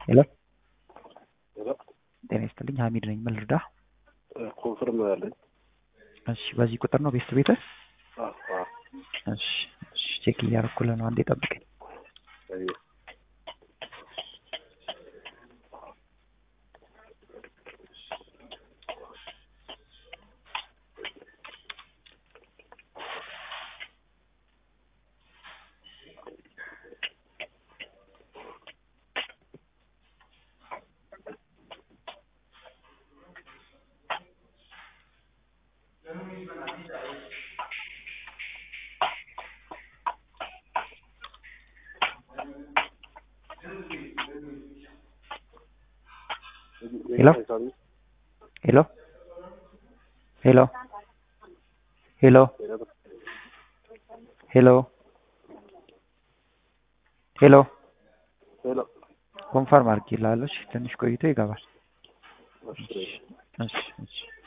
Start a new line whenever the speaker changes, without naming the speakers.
ሄሎ
ሄሎ
ጤና ይስጥልኝ ሀሚድ ነኝ ምን ልርዳህ
ኮንፈርም ያለኝ
እሺ በዚህ ቁጥር ነው ቤት ቤትህ
አዎ አዎ
እሺ እሺ ቼክ እያደረኩልህ ነው አንዴ ጠብቀኝ
አይ
ሄሎ ሄሎ ሄሎ ሄሎ ሄሎ ሄሎ
ሄሎ
ኮንፈርም አድርጌልሃለሁ እሺ ትንሽ ቆይቶ ይገባል
እሺ
እሺ እሺ